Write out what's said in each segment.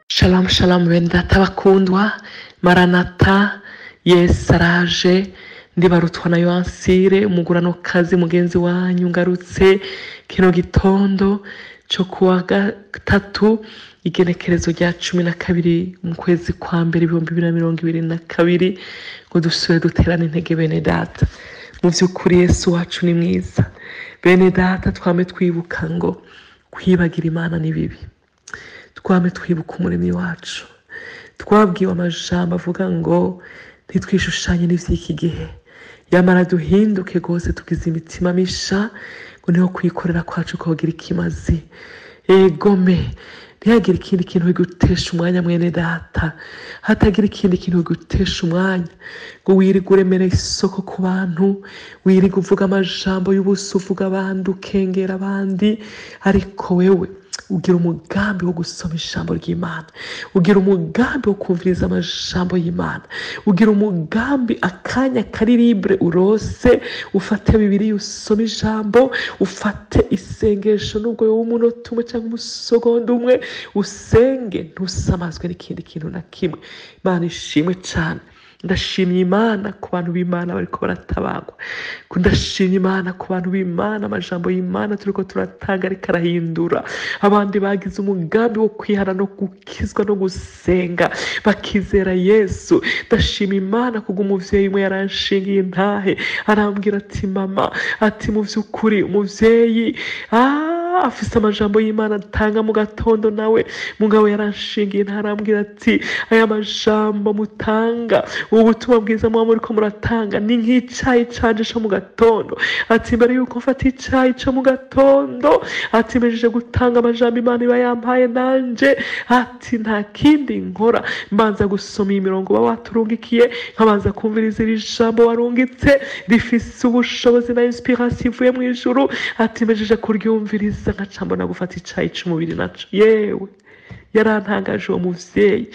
Shalom shalom bene data bakundwa maranata yesu araje ndibarutwa na yohansire umuguranokazi mugenzi wanyu ngarutse kino gitondo cyo kuwa gatatu igenekerezo rya cumi na kabiri mu kwezi kwa mbere ibihumbi bibiri na mirongo ibiri na kabiri ngo dusubire duterane intege bene data mu by'ukuri yesu wacu ni mwiza bene data twame twibuka ngo kwibagira imana ni bibi twame twibuka umuremyi wacu twabwiwe amajambo avuga ngo ntitwishushanye n'ivy'iki gihe yamara duhinduke rwose tugize imitima misha ngo niho kwikorera kwacu kogira ikimazi egome ntihagire ikindi kintu bigutesha umwanya mwene data hatagira ikindi kintu bigutesha umwanya ngo wirige uremere isoko ku bantu wirige uvuga amajambo y'ubusa uvuga abandi ukengera abandi ariko wewe ugira umugambi wo gusoma ijambo ry'imana ugira umugambi wo kumviriza amajambo y'imana ugira umugambi akanya kari libre urose ufate bibiri usome ijambo ufate isengesho nubwo yowe umunota umwe cyangwa umusogonda umwe usenge ntusamazwe n'ikindi kintu na kimwe imana ishimwe cyane ndashimye imana ku bantu b'imana bariko baratabagwa ndashimye imana ku bantu b'imana amajambo y'imana turiko turatanga ariko arahindura abandi bagize umugambi wo kwihana no gukizwa no gusenga bakizera yesu ndashima imana kubw'umuvyeyi umwe yaranshingiye intahe arambwira ati mama ati mu vy'ukuri umuvyeyi ah afise amajambo y'imana atanga mu gatondo nawe mugabo yaranshingiye ntarambwira ati aya majambo mutanga ubu butumwa bwiza muba muriko muratanga ni nk'icayi canje co mu gatondo ati mbere yuko mfata icayi co mu gatondo ati mejije gutanga amajambo imana iba yampaye nanje ati nta kindi nkora mbanza gusoma iyi mirongo uba waturungikiye nkabanza kumviriza iri jambo warungitse rifise ubushobozi na inspiration ivuye mu ijuru ati mejije kuryumviriza nkaca mbona gufata icayi c'umubiri naco yewe yarantangaje uwo muvyeyi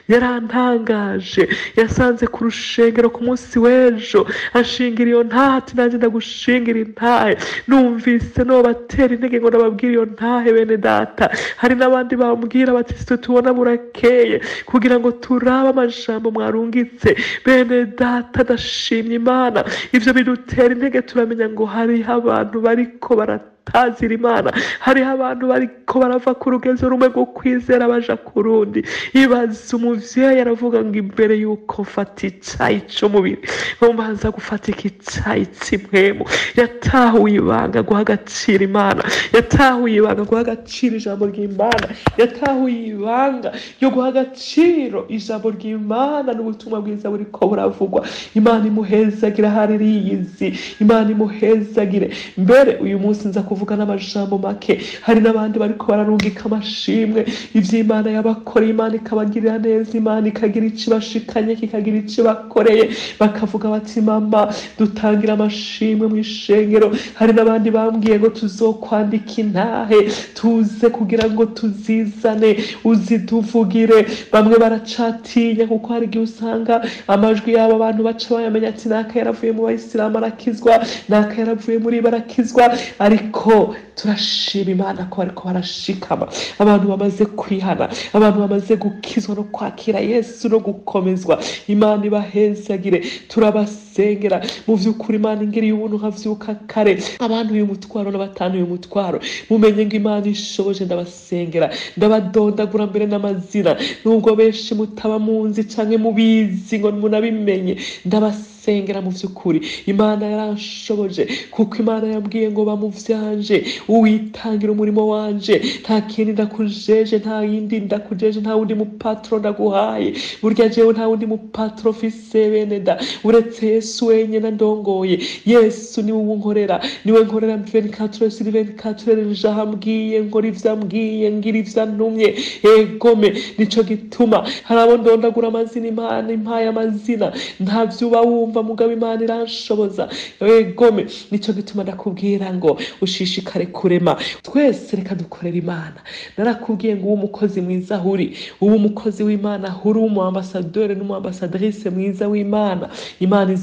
yarantangaje yasanze ku rushengero ku munsi w'ejo ashingira iyo ntahe ati nanjye ndagushingira intahe numvise no batera intege ngo nababwire iyo ntahe bene data hari n'abandi bambwira bati sitwe tubona burakeye kugira ngo turabe amajambo mwarungitse bene data ndashimye imana ivyo bidutera intege turamenya ngo hariho abantu bariko barata tazira imana hariho abantu bariko barava ku rugezo rumwe rwo kwizera baja ku rundi ibaza umuvyeyi aravuga ngo imbere yuko mfata icayi c'umubiri ngo mbanza gufata iki cayi c'imwemu yatahuye ibanga guha agaciro imana yatahuye ibanga guha agaciro ijambo ry'imana yatahuye ibanga ryo guha agaciro ijambo ry'imana n'ubutumwa bwiza buriko buravugwa imana imuhezagire ahari riyizi imana imuhezagire mbere uyu munsi nza kuvuga n'amajambo make hari n'abandi bariko bararungika amashimwe ivy'imana yabakoreye imana ikabagirira neza imana ikagira ico ibashikanye kikagira ico ibakoreye bakavuga bati mama dutangira amashimwe mu ishengero hari n'abandi bambwiye ngo tuzokwandika intahe tuze kugira ngo tuzizane uzituvugire bamwe baracatinya kuko hari igihe usanga amajwi y'abo bantu baca bayamenya ati naka yaravuye mu bayisilamu arakizwa naka yaravuye muri barakizwa ariko turashima imana ko bariko barashikama abantu bamaze kwihana abantu bamaze gukizwa no kwakira yesu no gukomezwa imana ibahezagire turabasengera mu vy'ukuri imana ingiriye ubuntu nkavyuka kare abantu uyu mutwaro n'abatanu uyu mutwaro mumenye ngo imana ishoboje ndabasengera ndabadondagura mbere n'amazina nubwo benshi mutaba munzi canke mubizi ngo munabimenye ndabasengera mu vy'ukuri imana yaranshoboje kuko imana yambwiye ngo bamuvyanje uwitangira umurimo wanje nta kindi ndakujeje nta yindi ndakujeje nta wundi mupatro ndaguhaye burya jewe nta wundi mupatro mfise bene da uretse yesu wenyene ndongoye yesu niwe unkorera niwe nkorera 24 sur 24 jaha mbwiye nkora ivyo ambwiye ngira ivyo antumye egome nico gituma hari abo ndondagura amazina imana impaye amazina ntavyo uba wumva mugabo imana iranshoboza egome nico gituma ndakubwira ngo ushishikare kurema twese reka dukorera imana narakubwiye ngo uwo umukozi mwiza ahuri uba umukozi w'imana ahuri umu ambasaderi n'umu ambasadrise mwiza w'imana imana izo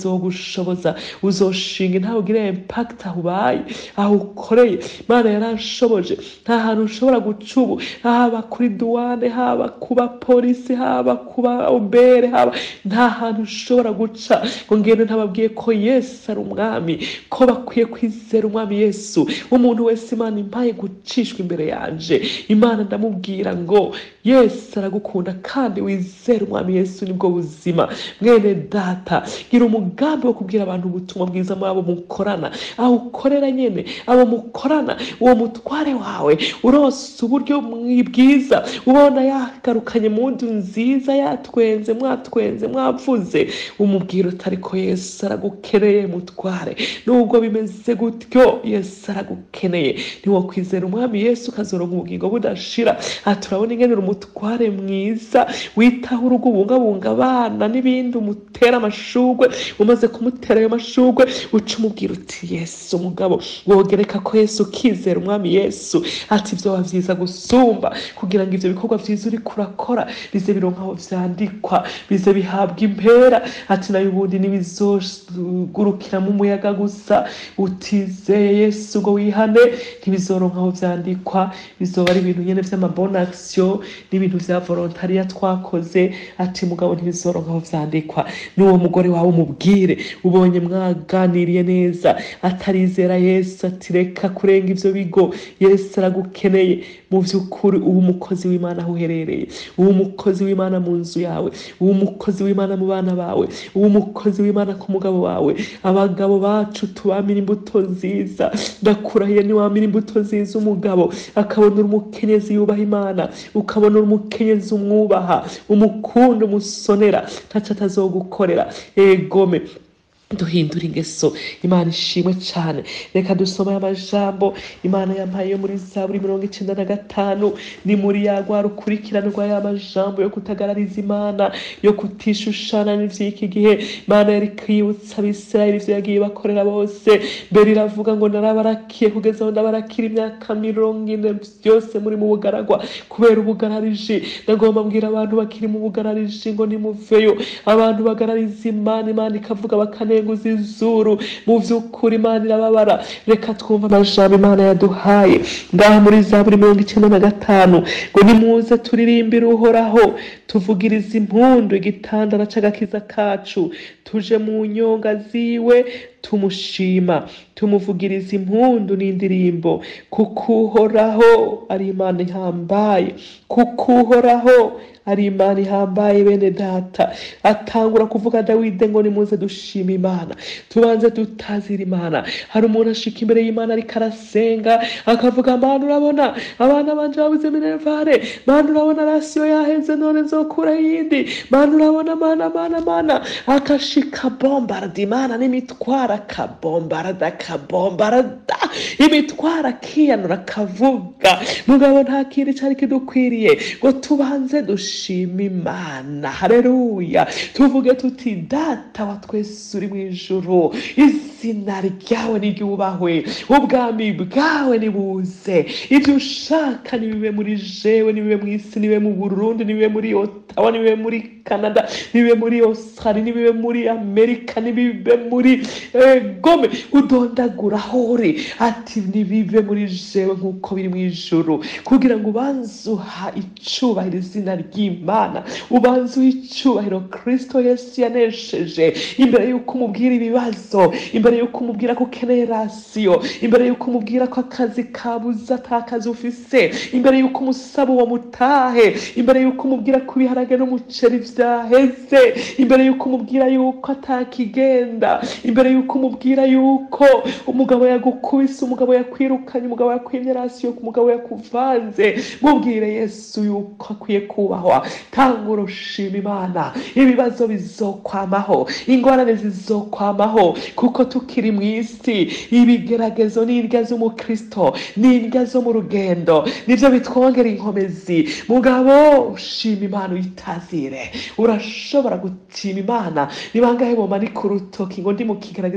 azogushoboza uzoshinga ntawe ugire impact aho ubaye aho ukoreye imana yaranshoboje nta hantu ushobora guca ubu haba kuri duwane haba kuba polisi haba kuba obere haba nta hantu ushobora guca ngo ngende ntababwiye ko yesu ari umwami ko bakwiye kwizera umwami yesu umuntu wese imana impaye gucishwa imbere yanje imana ndamubwira ngo yesu aragukunda kandi wizere umwami yesu nibwo buzima mwene data gira umugambi wo kubwira abantu ubutumwa bwiza muri abo mukorana aho ukorera nyene abo mukorana uwo mutware wawe urose uburyo mwi- bwiza ubona yagarukanye mu nzu nziza yatwenze mwatwenze mwavuze umubwira utari ko yesu aragukeneye mutware nubwo bimeze gutyo yesu aragukeneye ntiwokwizera umwami yesu ukazoronka ubugingo budashira aha turabona ingene uri umutware mwiza witaho urugo ubungabunga abana n'ibindi umutera amashugwe umaze kumutera ayo mashugwe uca umubwira uti yesu umugabo wogereka ko yesu ukizera umwami yesu ati vyoba vyiza gusumba kugira ngo ivyo bikorwa vyiza uriko urakora bize bironka aho vyandikwa bize bihabwa impera ati nayo ubundi ntibizogurukiramo umuyaga gusa utizeye yesu ngo wihane ntibizoronka aho vyandikwa bizoba ari ibintu nyene vy'amabona action n'ibintu vya volontariya twakoze ati mugabo ntibizoronka aho vyandikwa n'uwo mugore wawe umubwire ubonye mwaganiriye neza atarizera yesu ati reka kurenga ivyo bigo yesu aragukeneye mu vy'ukuri uba umukozi w'imana aho uherereye uba umukozi w'imana mu nzu yawe uba umukozi w'imana mu bana bawe uba umukozi w'imana ku mugabo wawe abagabo bacu tubamira imbuto nziza ndakurahiye niwamira imbuto nziza umugabo akabona uri umukenyezi yubaha imana ukabona uri umukenyezi umwubaha umukunda umusonera ntaco atazogukorera egome duhindura ingeso imana ishimwe cyane reka dusome aya majambo imana yampaye yo muri zaburi mirongo icenda na gatanu ni muri ya rwa rukurikirane rwa ya majambo yo kutagarariza imana yo kutishushana n'ivy'iki gihe imana yari kwibutsa abisirayeli ivyo yagiye bakorera bose mbere iravuga ngo narabarakiye kugeza aho ndabarakira imyaka mirongo ine byose muri mu bugaragwa kubera ubugarariji ndagomba mbwira abantu bakiri mu bugarariji ngo nimuveyo abantu bagarariza imana imana ikavuga bakanenguza izuru mu vy'ukuri imana irababara reka twumve amajambo imana yaduhaye ngaha muri zaburi mirongo icenda na gatanu ngo nimuze turirimbire uhoraho tuvugirize impundu igitandara c'agakiza kacu tuje mu nyonga ziwe tumushima tumuvugiriza impundu n'indirimbo kuko uhoraho ari imana ihambaye kuko uhoraho ari imana ihambaye bene data atangura kuvuga dawide ngo nimuze dushima imana tubanze tutazira imana hari umuntu ashika imbere y'imana ariko arasenga akavuga mana urabona abana banje babuze minervare mana urabona rasiyo yaheze none nzokura yindi mana urabona mana mana mana akashika bombarda imana n'imitwaro akabombarada akabombarada imitwaro akiyanura akavuga mugabo nta kindi cari kidukwiriye ngo tubanze dushima imana hareruya tuvuge tuti data wa twese uri mu ijuru izina ryawe niryubahwe ubwami bwawe nibuze ibyo ushaka nibibe muri jewe nibibe mu isi nibibe mu burundi nibibe muri otawa nibibe muri canada nibibe muri australia nibibe muri amerika nibibe muri eh, gome udondagura aho uri ati nibibe muri jewe nk'uko biri mu ijuru kugira ngo ubanze uha icubahiro izina ry'imana ubanze uha icubahiro kristo yesu yanesheje imbere y'uko umubwira ibibazo imbere y'uko umubwira ko ukeneye rasiyo imbere y'uko umubwira ko akazi kabuze ata kazi ufise imbere y'uko umusaba uwo mutahe imbere y'uko umubwira ko ibiharage n'umuceri vyaheze imbere y'uko umubwira yuko atakigenda imbere y'uko umubwira yuko umugabo yagukubise umugabo yakwirukanye umugabo yakwimye rasiyo umugabo yakuvanze mubwire yesu yuko akwiye kubahwa tanga urushima imana ibibazo bizokwamaho ingorane zizokwamaho kuko tukiri mu isi ibigeragezo n'indya z'umukristo n'indya zo mu rugendo nivyo bitwongera inkomezi mugabo ushima imana uyitazire urashobora gutima imana ni bangahe bomanika urutoki ngo ndi mu kigeragezo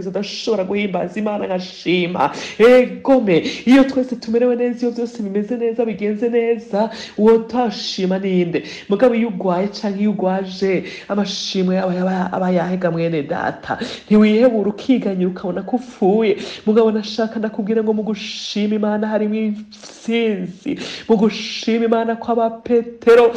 ibigeragezo ndashobora guhimbaza imana nkashima egome iyo twese tumerewe neza iyo byose bimeze neza bigenze neza uwo utashima ninde mugabo iyo ugwaye canke iyo ugwaje amashimwe aba aba- aba yahega mwene data ntiwihebura ukiganyira ukabona ko upfuye mugabo nashaka ndakubwira ngo mu gushima imana harimo intsinzi mu gushima imana kw'aba petero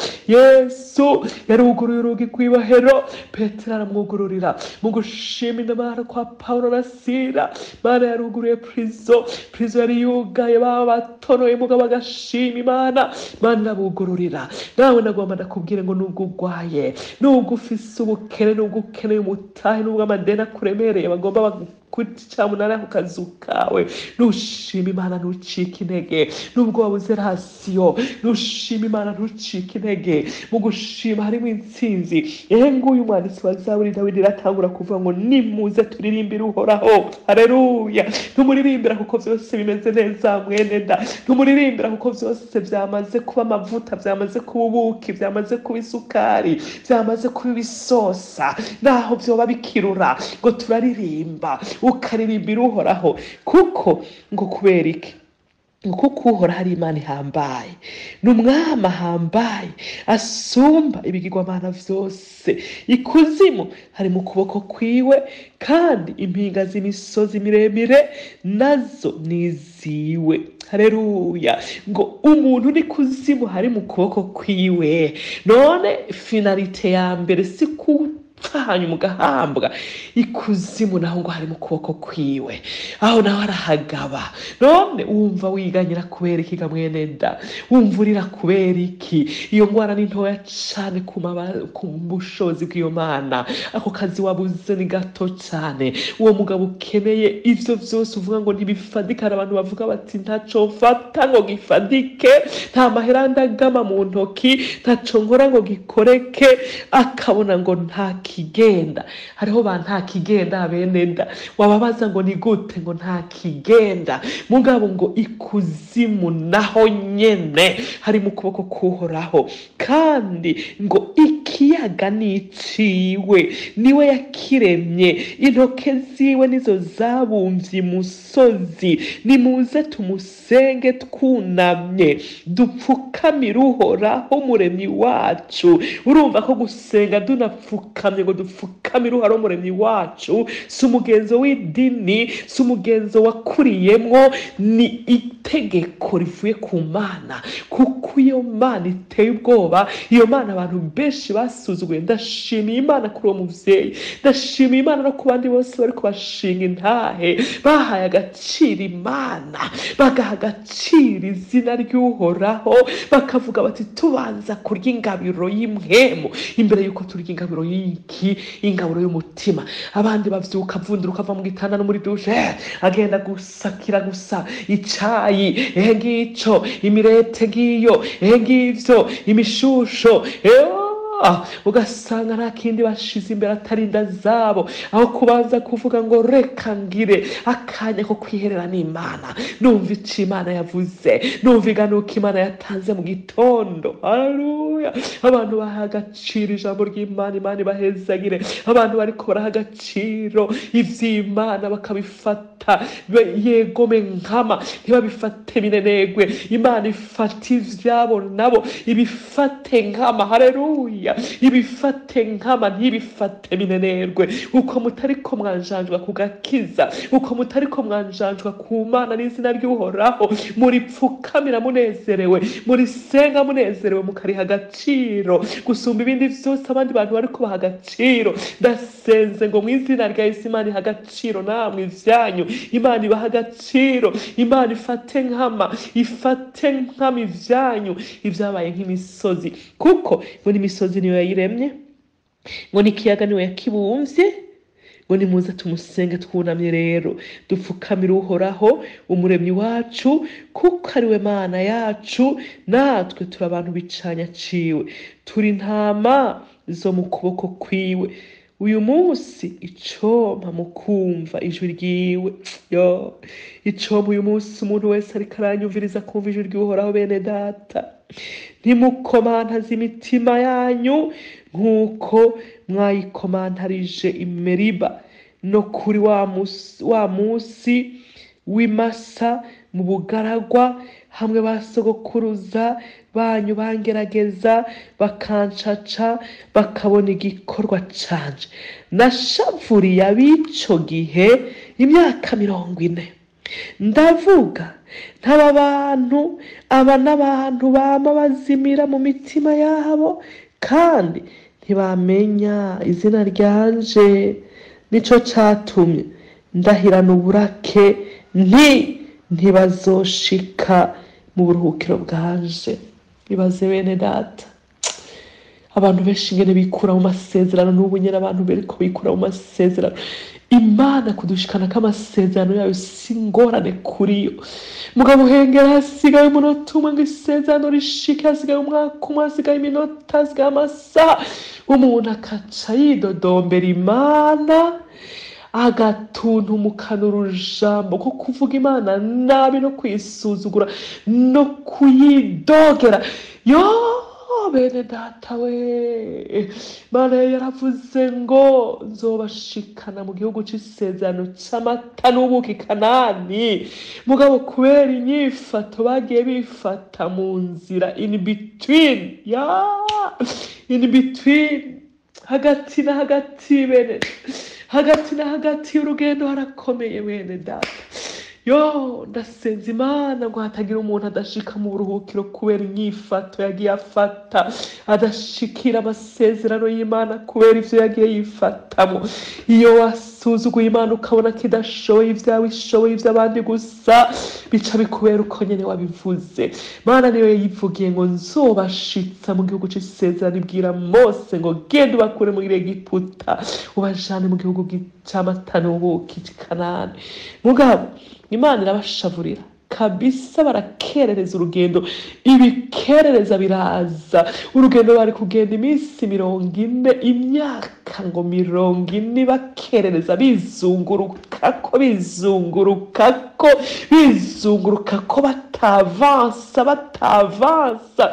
yesu yaruguruye urugi rw'ibohero petero aramwugururira mu gushima imana kwa pawulo na sira imana yaruguruye purizo purizo yari yugaye baba batonoye mugabo agashima imana imana irabugururira nawe nagomba ndakubwire ngo nubwo urwaye nubwo ufise ubukene nubwo ukeneye umutahe nubwo amadeni akuremereye bagomba kucamunara ku kazu kawe nushima imana ntucike intege nubwo wabuze rasiyo nushima imana ntucike intege mu gushima harimo intsinzi ehe nguyu umwanditsi wa zaburi dawidi iratangura kuvuga ngo nimuze turirimbire uhoraho hareruya ntumuririmbira kuko byose bimeze neza mwene da ntumuririmbira kuko byose byamaze kuba amavuta byamaze kuba ubuki byamaze kuba isukari byamaze kuba ibisosa naho byoba bikirura ngo turaririmba ukaririmbira uhoraho kuko ngo kubera iki ngo kuko uhoraho ari imana ihambaye ni umwami ahambaye asumba ibigirwamana byose ikuzimu hari mu kuboko kwiwe kandi impinga z'imisozi miremire nazo ni iziwe hareruya ngo umuntu uri kuzimu hari mu kuboko kwiwe none finalite ya mbere si ku hanyuma ugahambwa ikuzimu naho ngo hari mu kuboko kwiwe aho naho arahagaba none wumva wiganyira kubera iki ga mwene da wumva urira kubera iki iyo ngwara ni ntoya cane ku maba- ku bushobozi bw'iyo mana ako kazi wabuze ni gato cane uwo mugabo ukeneye ivyo vyose uvuga ngo ntibifadika hari abantu bavuga bati ntaco mfata ngo gifadike nta mahera ndagama mu ntoki ntaco nkora ngo gikoreke akabona ngo nta kigenda hariho ba nta kigenda bene da wababaza ngo ni gute ngo nta kigenda mugabo ngo ikuzimu naho nyene hari mu kuboko kuhoraho kandi ngo ikiyaga ni iciwe niwe yakiremye intoke ziwe nizo zabumvye imusozi nimuze tumusenge twunamye dupfukamire uhoraho umuremyi wacu urumva ko gusenga dunapfukamye ngo dupfukamire uhoraho umuremyi wacu si umugenzo w'idini si umugenzo wakuriyemwo ni itegeko rivuye ku mana kuko iyo mana iteye ubwoba iyo mana abantu benshi basuzuguye ndashimiye imana kuri uwo muvyeyi ndashimiye imana no ku bandi bose bari kubashinga intahe bahaye agaciro imana bagaha agaciro izina ry'uhoraho bakavuga bati tubanza kurya ingabiro y'imwemu imbere y'uko turya ingabiro y'iki ingabiro y'umutima abandi bavyuka avundira ukava mu gitanda no muri dushe eh, agenda gusakira gusa icayi ehe ngico imirete ngiyo ehe ngivyo imishusho eh, Ah, ugasanga nta kindi bashize imbere atari inda zabo aho kubanza kuvuga ngo reka ngire akanya ko kwiherera n'imana numva ico imana yavuze numva iganuka imana yatanze mu gitondo haleluya abantu baha agaciro ijambo ry'imana imana ibahezagire abantu bariko baraha agaciro ivy'imana bakabifata be- yegome nkama ntibabifate minenegwe imana ifata ivyabo nabo ibifate nkama haleluya ibifate nkama ntibifate minenerwe uko mutariko mwanjanjwa ku gakiza uko mutariko mwanjanjwa ku mana n'izina ry'uhoraho muripfukamira munezerewe murisenga munezerewe mukariha agaciro gusumba ibindi vyose abandi bantu bariko baha agaciro ndasenze ngo mu izina rya yesu imana iha agaciro namwe ivyanyu imana ibaha agaciro imana ifate nkama ifate nkama ivyanyu ivyabaye nk'imisozi kuko ngo n'imisozi niyo yayiremye ngo n'ikiyaga niwe yakibumvye ngo nimuze tumusenge twunamye rero dupfukamire uhoraho umuremyi wacu kuko ari we mana yacu natwe turi abantu bicanya ciwe turi intama zo mu kuboko kwiwe uyu munsi icompa mu kumva ijwi ryiwe yo icompa uyu munsi umuntu wese ariko aranyumviriza kumva ijwi ry'uhoraho bene data ntimukomantaze imitima yanyu nk'uko mwayikomantarije imeriba no kuri wa musi, wa musi w'imasa mu bugaragwa hamwe basogokuruza banyu bangerageza bakancaca bakabona igikorwa canje nashavuriye ab'ico gihe imyaka mirongo ine ndavuga ntaba bantu aba n'abantu bama bazimira mu mitima yabo kandi ntibamenya izina ryanje nico catumye ndahirana uburake nti ntibazoshika mu buruhukiro bwanje ibaze bene data abantu benshi ingene bikura mu masezerano n'ubu nyene abantu beriko bikura mu masezerano imana kudushikana k'amasezerano yayo si ingorane kuri yo mugabo uhengera hasigaye umunota umwe ngo isezerano rishike hasigaye umwaka umwe hasigaye iminota hasigaye amasaha umuntu akaca yidodombera imana agatuntumukana urujambo ko kuvuga imana nabi no kuyisuzugura no kuyidogera yo bene data we mana yaravuze ngo nzobashikana mu gihugu c'isezerano c'amata n'ubuki kanani mugabo kubera inyifato bagiye bifata mu nzira in between ya in between hagati na hagati bene hagati na hagati y'urugendo harakomeye bene data yo ndasenza imana ngo hatagira umuntu adashika mu buruhukiro kubera inyifato yagiye afata adashikira amasezerano y'imana kubera ivyo yagiye yifatamo iyo wasuzuguye imana ukabona ko idashoboye ivyawe ishoboye ivy'abandi gusa bica bikubera uko nyene wabivuze mana niyo yivugiye ngo nzobashitsa mu gihugu c'isezerano ibwira mose ngo genda ubakure muri egiputa ubajane mu gihugu c'amata n'ubuki c'i kanani mugabo imana irabashavurira kabisa barakerereza urugendo ibikerereza biraza urugendo bari kugenda iminsi mirongo ine imyaka ngo mirongo ine bakerereza bizungurukako bizungurukako bizungurukako batavansa batavansa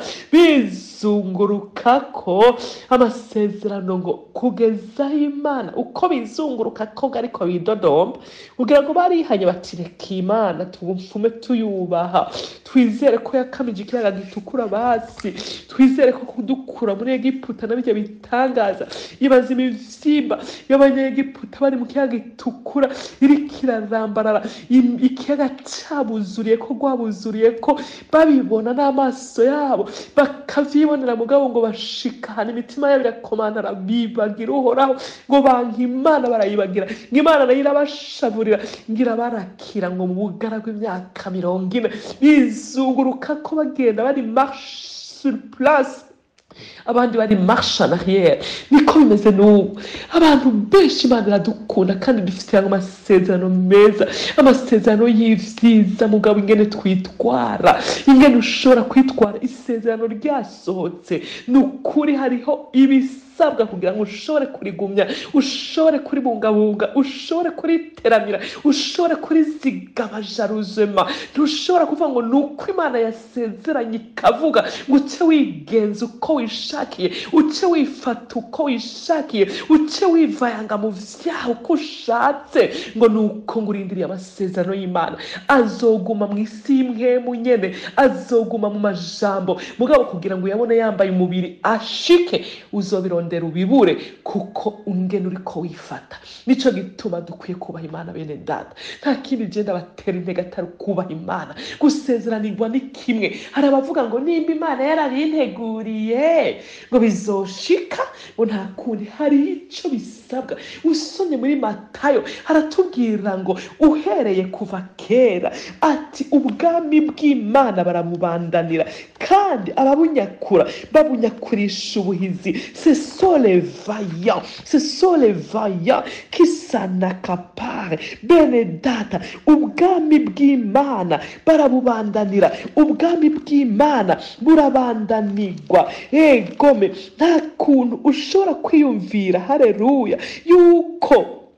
bizungurukako amasezerano ngo kugezaho imana uko bizungurukako ariko bidodomba kugira ngo barihanye bati reka imana tubumfume tuyubaha twizere ko yakamije ikiyaga gitukura basi twizere ko kudukura muri egiputa na bijya bitangaza ibaza imivyimba y'abanyegiputa bari mu kiyaga gitukura iriko irarambarara im- ikiyaga cabuzuriye ko rwabuzuriye ko babibona n'amaso yabo bakavyibonera mugabo ngo bashikana imitima yabo irakomantara bibagira uhoraho ngo banka imana barayibagira ngo imana nayo irabashavurira ngo irabarakira ngo mu bugara bw'imyaka mirongo ine bizunguruka ko bagenda bari marche sur place abandi bari marche en arrière niko bimeze n'ubu abantu benshi imana iradukunda kandi dufite amasezerano meza amasezerano y'ivyiza mugabo ingene twitwara ingene ushobora kwitwara isezerano ryasohotse ni ukuri hariho ibisabwa kugira ngo ushobore kurigumya ushobore kuribungabunga ushobore kuriteramira ushobore kurizigama jaruzema ntushobora kuvuga ngo ni uko imana yasezeranye ikavuga ngo uce wigenza uko wishakiye uce wifata uko wishakiye uce wivayanga mu vyaha uko ushatse ngo ni uko ngo urindiriye amasezerano y'imana azoguma mu isi y'imwemu nyene azoguma mu majambo mugabo kugira ngo uyabone yambaye umubiri ashike uzobirondera ubibure kuko ungene uriko wifata nico gituma dukwiye kubaha imana bene data nta kindi genda batera intege atari kubaha imana gusezeranirwa ni kimwe hari abavuga ngo nimba imana yarabinteguriye ngo bizoshika ngo nta kundi hariho ico bisabwa usomye muri matayo haratubwira ngo uhereye kuva kera ati ubwami bw'imana baramubandanira kandi ababunyakura babunyakurisha ubuhizi ce sont les vaillants ce sont les vaillants qui s'en accaparent bene data ubwami bw'imana barabubandanira ubwami bw'imana burabandanirwa egome nta kuntu ushobora kwiyumvira hareruya yuko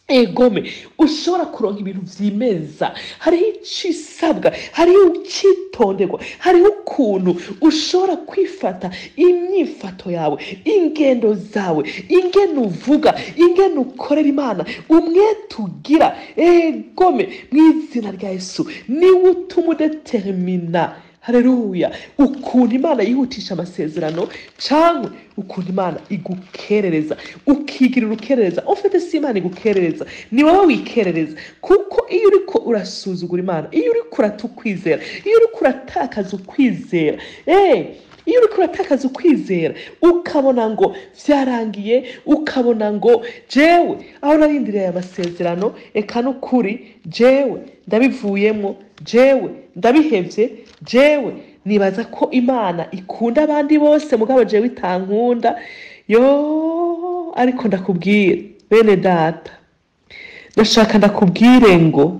egome ushobora kuronka ibintu vyimeza hariho icisabwa hariho icitonderwa hariho ukuntu ushobora kwifata imyifato yawe ingendo zawe ingene uvuga ingene ukorera imana umwete ugira egome mu izina rya yesu niwe utuma udetermina hareruya ukuntu imana yihutisha amasezerano cyangwa ukuntu imana igukerereza ukigira urukerereza ufite si imana igukerereza ni wowe wikerereza kuko iyo uriko urasuzugura imana iyo uriko urata ukwizera iyo uriko uratakaza ukwizera eh, iyo uriko uratakaza ukwizera ukabona ngo vyarangiye ukabona ngo jewe aho narindiriye aya masezerano eka n'ukuri jewe ndabivuyemo jewe ndabihevye jewe nibaza ko imana ikunda abandi bose mugabo jewe itankunda yo ariko ndakubwira bene data ndashaka ndakubwire ngo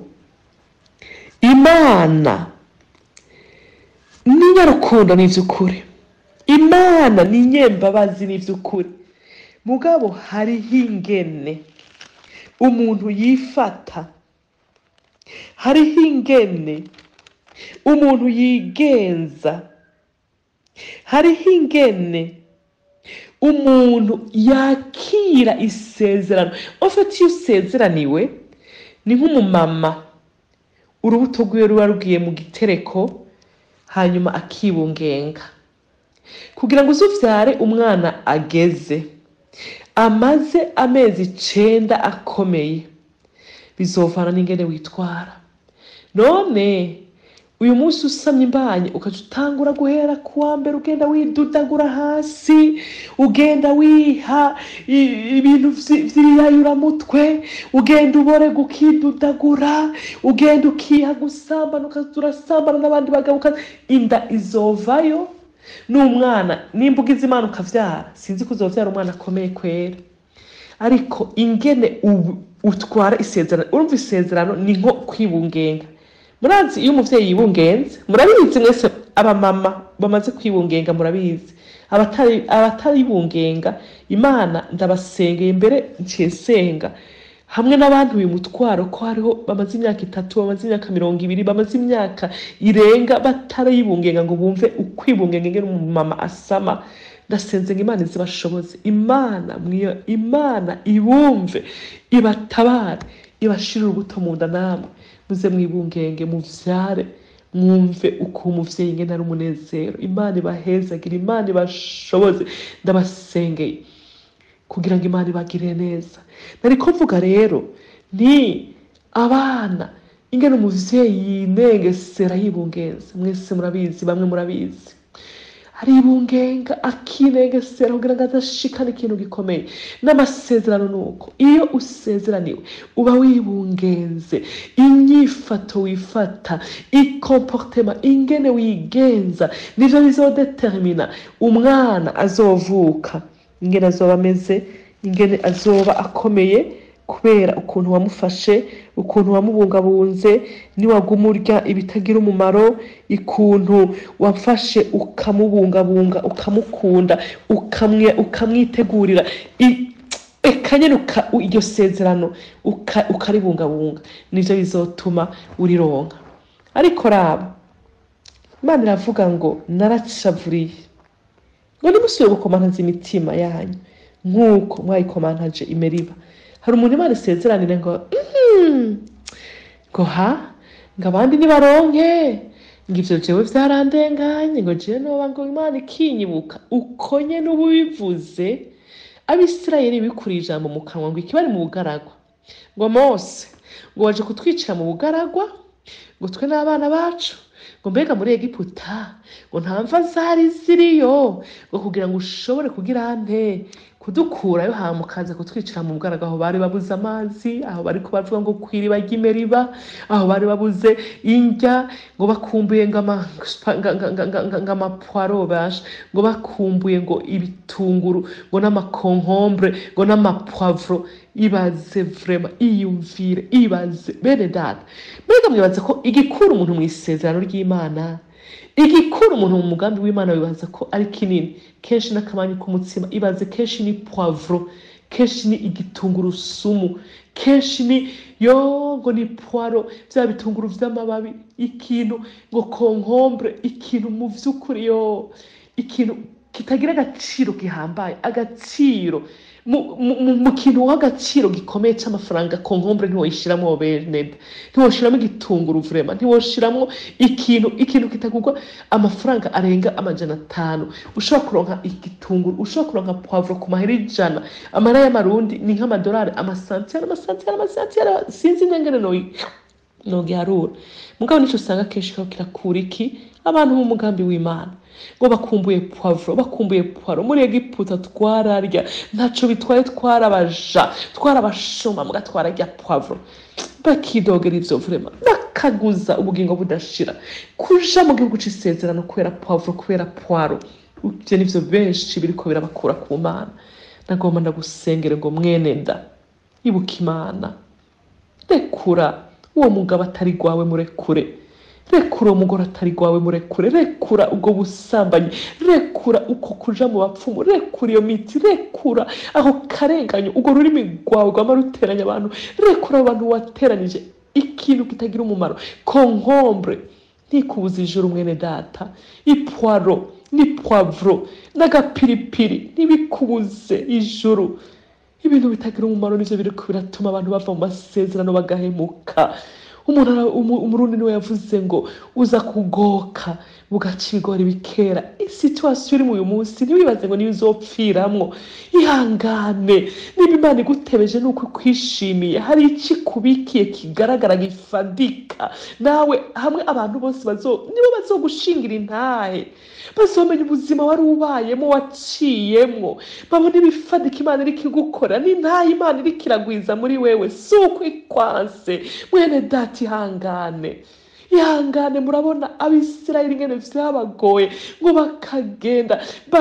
imana ni nyarukundo ni ivy'ukuri imana ni nyembabazi ni ivy'ukuri mugabo hariho ingene umuntu yifata hariho ingene umuntu yigenza hariho ingene umuntu yakira isezerano ofite iyo usezeraniwe ni nk'umumama urubuto rwiwe ruba rugiye mu gitereko hanyuma akibungenga kugira ngo uzuvyare umwana ageze amaze amezi icenda akomeye bizovana n'ingene witwara none uyu munsi usamye imbanye ukaca utangura guhera ku wa mbere ugenda widudagura hasi ugenda wiha i- ibintu vyi- vy'ibiyayuramutwe ugenda uborega ukidudagura ugenda ukiha gusambana ukaza urasambana n'abandi bagabo ukaza- inda izovayo n'umwana nimba ugize imana ukavyara sinzi ko uzovyara umwana akomeye kwera ariko ingene ubu- utwara isezerano urumva isezerano ni nko kwibungenga murazi iyo umuvyeyi yibungenze murabizi mwese abamama bamaze kwibungenga murabizi abatari abataribungenga imana ndabasengeye mbere nsenga hamwe n'abandi uyu mutwaro ko hariho bamaze imyaka itatu bamaze imyaka mirongo ibiri bamaze imyaka irenga batarayibungenga ngo bumve ukwibungenga ingene umumama asama ndasenze ngo imana izibashoboze imana mwiyo imana ibumve ibatabare ibashire urubuto mu nda namwe muze mwibungenge muvyare mwumve uko umuvyeyi ingene ari umunezero imana ibahezagire imana ibashoboze ndabasengeye kugira ngo imana ibagirire neza nariko mvuga rero ni abana ingene umuvyeyi yinengesera yibungenza mwese murabizi bamwe murabizi aribungenga akinengesera kugira ngo adashikane ikintu gikomeye n'amasezerano ni uko iyo usezeraniwe uba wibungenze inyifato wifata ikomportema ingene wigenza nivyo bizodetermina umwana azovuka ingene azoba ameze ingene azoba akomeye kubera ukuntu wamufashe ukuntu wamubungabunze niwaguma urya ibitagira umumaro ikuntu wamfashe ukamubungabunga ukamukunda ukamwe- ukamwitegurira I- eka nyene uka- iryo sezerano uka- ukaribungabunga nivyo bizotuma urironka ariko raba imana iravuga ngo naracavuriye ngo nimusubire gukomantaza imitima yanyu nk'uko mwayikomantaje imeriba hari umuntu imana isezeranire ngo "Mhm, ngo ha ngo abandi nibaronke ngo ivyo jewe vyarandenganye ngo jewe noba ngo imana ikinyibuka uko nyene uba ubivuze abisirayeli bikuriye ijambo mu kanwa ngo ikibari mu bugaragwa ngo mose ngo waje kutwicira mu bugaragwa ngo twe n'abana bacu ngo mbega muri egiputa ngo nta mva zari ziriyo ngo kugira ngo ushobore kugira nte kudukurayo hama ukaza kutwicira mu bwaraga aho bari babuze amazi aho bari bavuga ngo kw'iriba ry'imeriba aho bari babuze indya ngo bakumbuye ngo ama- nga- nga- nga- nga- nga- ngo amapwaro basha ngo bakumbuye ngo ibitunguru ngo n'amakonkombre ngo n'amapwavuro ibaze vrema iyumvire ibaze bene data mbega mwibaza ko igikura umuntu mu isezerano ry'imana igikura umuntu mu mugambi w'imana wibaza ko ari kinini kenshi n'akamanyu k'umutsima ibaze kenshi ni poivro kenshi ni igitungurusumu kenshi ni yo ngo ni puwaro bya bitunguru vy'amababi ikintu ngo konkombre ikintu mu vy'ukuri yo ikintu kitagira agaciro gihambaye agaciro mu, mu, mu- mu kintu w'agaciro gikomeye c'amafaranga konkombre ntiwoyishiramwo beneda ntiwoshiramo igitunguru vrema ntiwoshiramo ikintu ikintu kitagurwa amafaranga arenga amajana atanu ushobora kuronka igitunguru ushobora kuronka poivro ku mahera ijana amahera y'amarundi ni nk'amadolari amasantiyari amasantiyari amasantiyari sinzi ingene noyi nogiharura mugabo nico usanga kenshi kaba kirakura iki abantu b'umugambi w'imana ngo bakumbuye poivro bakumbuye poiro muri egiputa twararya ntaco bitwaye twarabaja twarabashoma muga twararya poivro bakidogera ivyo vrema bakaguza ubugingo budashira kuja mu gihugu c'isezerano kubera poivro kubera poiro ivyo nivyo benshi biriko birabakura ku mana nagomba ndagusengere ngo mwene nda ibuka imana rekura uwo mugabo atari gwawe murekure rekura uwo mugore atari gwawe murekure rekura ubwo busambanyi rekura uko kuja mu bapfumu rekura iyo miti rekura aho karenganyo urwo rurimi rwawe rwama ruteranya abantu rekura abantu wateranije ikintu kitagira umumaro konkombre ntikubuza ijuru mwene data ipwaro ni poivro n'agapiripiri ntibikubuze ijuru ibintu bitagira umumaro nivyo biriko biratuma abantu bava mu masezerano bagahemuka umuntu ara- umu- umurundi niwe yavuze ngo uza kugoka bugaca ibigori bikera isituwasiyo iri mu uyu munsi ntiwibaze ngo niyo uzopfiramwo ihangane niba imana igutebeje nuko ikwishimiye hari iki kubikiye kigaragara gifadika nawe hamwe abantu bose bazo nibo bazogushingira intahe bazomenya ubuzima wari ubayemo waciyemwo babona ibifadika imana iriko igukora n'intahe imana iriko iragwiza muri wewe si uko ikwanse mwene data ihangane ihangane murabona abisirayeli ingene vyabagoye ngo bakagenda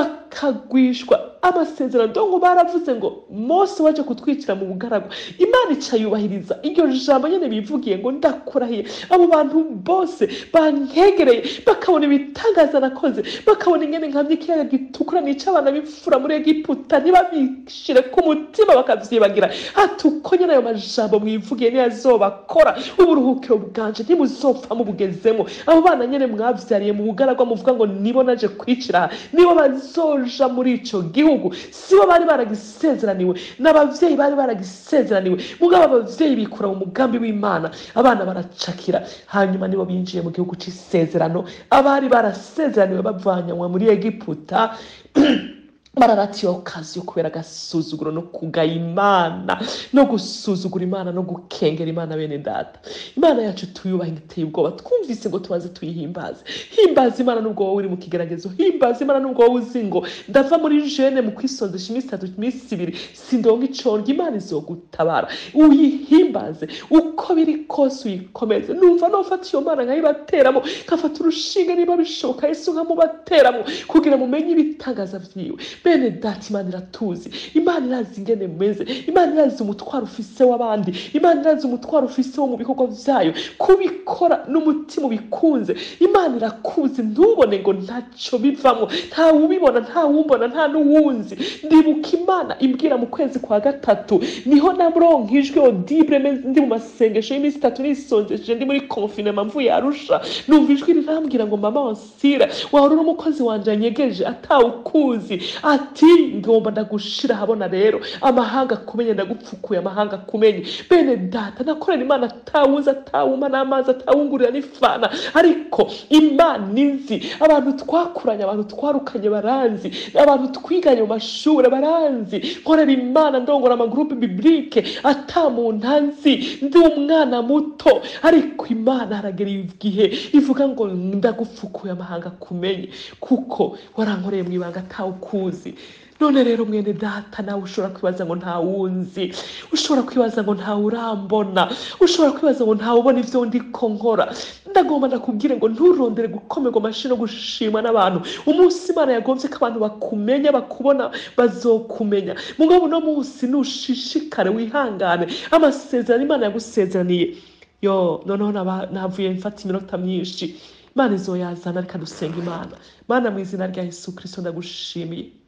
bakagwishwa amasezerano dongo baravuze ngo mose waje kutwicira mu bugaragwa imana ica yubahiriza iryo jambo nyene bivugiye ngo ndakurahiye abo bantu bose bankegereye bakabona ibitangaza nakoze bakabona ingene nkamye ikiyaga gitukura nica abana b'imfura muri egiputa ntibabishire ku mutima bakavyibagira ati uko nyene ayo majambo mwivugiye niyo azobakora uburuhukiro bwanje ntimuzopfa mubugezemo abo bana nyene mwavyariye mu bugaragwa muvuga ngo nibo naje kwicira aha nibo bazoja muri ico gihugu sibo bari baragisezeraniwe n'abavyeyi bari baragisezeraniwe mugabo abavyeyi bikura mu mugambi w'imana abana baracakira hanyuma nibo binjiye mu gihugu c'isezerano abari barasezeraniwe bavanyanywa muri egiputa bararatiye okaziyo kubera agasuzuguro no kugaya imana no gusuzugura imana no gukengera imana bene data imana yacu tuyubaha iteye ubwoba twumvise ngo tubaze tuyihimbaze himbaza imana nubwo wowe uri mu kigeragezo himbaza imana nubwo wowe uzi ngo ndava muri jene mu kwisondesha iminsi itatu iminsi ibiri sindonga iconga imana izogutabara uyihimbaze uko biri kose uyikomeze numva nofata iyo mana nkayibateramo nkafata urushinge niba bishoboka yesu nkamubateramo kugira mumenye ibitangaza vyiwe bene data imana iratuzi imana irazi ingene mumeze imana irazi umutwaro ufise w'abandi imana irazi umutwaro ufise wo mu bikorwa vyayo kubikora n'umutima ubikunze imana irakuzi ntubone ngo ntaco bivamwo nta ubibona nta wumbona nta n'uwunzi ndibuka imana imbwira mu kwezi kwa gatatu niho namuronka ijwi audible meze- ndi mu masengesho y'iminsi itatu nisonzeje ndi muri confinement mvuye arusha numva ijwi rirambwira ngo mama wansira wahora uri umukozi wanje yanyegeje atawukuzi ati ngomba ndagushira habona rero amahanga akumenye ndagupfukuye amahanga akumenye bene data nakorera imana atawuzi atawuma n'amazi atawungurira n'ifana ariko imana izi abantu twakuranye abantu twarukanye baranzi abantu twiganye mu mashuri baranzi nkorera imana ndongora amagurupe biblike ata muntu anzi ndi umwana muto ariko imana haragera igihe ivuga ngo ndagupfukuye amahanga akumenye kuko warankoreye mu ibanga atawukuzi none rero mwene data nawe ushobora kwibaza ngo ntawunzi ushobora kwibaza ngo ntawurambona ushobora kwibaza ngo ntawubona ivyo ndiko nkora ndagomba ndakubwire ngo nturondere gukomerwa amashyi no gushimwa n'abantu umunsi imana yagombye ko abantu bakumenya bakubona bazokumenya mugabo uno munsi nushishikare wihangane amasezerano imana yagusezeraniye yo noneho naba- navuye mfata iminota myinshi imana izoyazana reka dusenga imana mana mu izina rya yesu kirisito ndagushimiye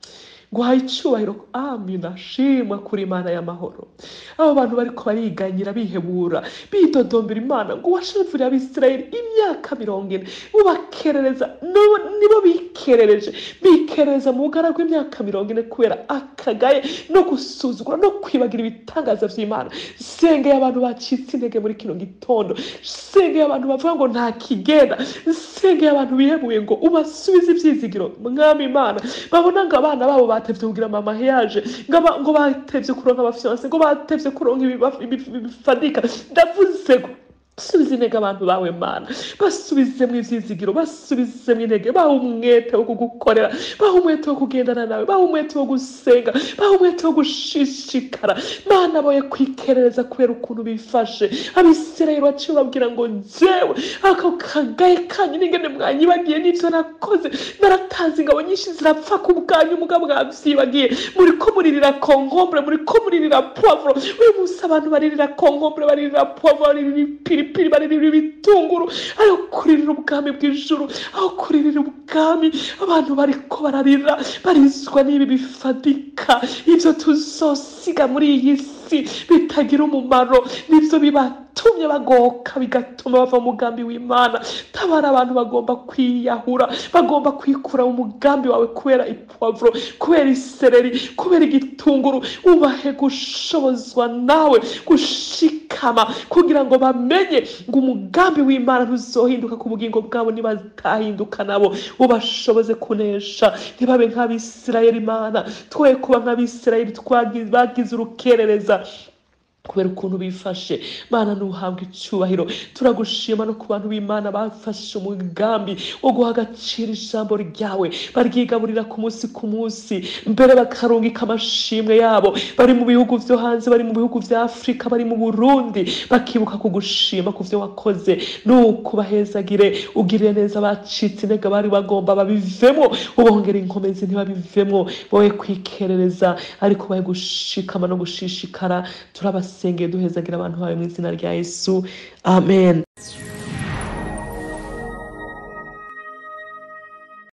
guhaye icyubahiro amina shimwa kuri imana y'amahoro abo bantu bariko bariganyira bihebura bidodombera imana ngo washavurira abisirayeli imyaka mirongo ine ubakerereza no- nibo bikerereje bikerereza mu bugara bw'imyaka mirongo ine kubera akagaye no gusuzugura no kwibagira ibitangaza vy'imana sengeye abantu bacitse intege muri kino gitondo sengeye abantu bavuga ngo nta kigenda sengeye abantu bihebuye ngo ubasubize ivyizigiro mwami imana babona ngo abana babo batevye kugira mama yaje ngo aba- ngo batevye kuronka abafiyanse ngo batevye kuronka ibiba- ibi- bifadika ndavuze ngo subiza intege abantu bawe mana basubizemo ivyizigiro basubizemo intege baha umwete wo kugukorera baha umwete wo kugendana nawe baha umwete wo gusenga baha umwete wo gushishikara mana boye kwikerereza kubera ukuntu bifashe abisirayeli baciye babwira ngo jewe ako kagaye kanyu n'ingene mwanyibagiye n'ivyo nakoze naratanze ingabo nyinshi zirapfa ku bwanyu mugabo mwavyibagiye muriko muririra konkombure muriko muririra poivro uyu munsi abantu baririra konkombure baririra poivro baririra ipiripiri baririra ibitunguru ayo kuririra ubwami bw'ijuru aho kuririra ubwami abantu bariko bararira barizwa n'ibi bifadika ivyo tuzosiga muri iyi si bitagira umumaro nivyo bibatumye bagoka bigatuma bava mu mugambi w'imana tabara abantu bagomba kwiyahura bagomba kwikura mu mugambi wawe kubera ipavuro kubera isereri kubera igitunguru ubahe gushobozwa nawe gushikama kugira ngo bamenye ngo umugambi w'imana ntuzohinduka ku bugingo bwabo nibatahinduka nabo ubashoboze kunesha ntibabe nk'abisirayeli imana twoye kuba nk'abisirayeli twagi- bagize urukerereza kubera ukuntu bifashe mana ntuhabwe icyubahiro turagushima no ku bantu b'imana bafashe umugambi wo guha agaciro ijambo ryawe baryigaburira ku munsi ku munsi mbere bakarungika amashimwe yabo bari mu bihugu vyo hanze bari mu bihugu vya afurika bari mu burundi bakibuka kugushima ku vyo wakoze nuko bahezagire ugirire neza abacitse intege bari bagomba babivemo ubongera inkomezi ntibabivemo boye kwikerereza ariko baye gushikama no gushishikara turabasengeye duhezagira abantu bawe mu izina rya yesu amen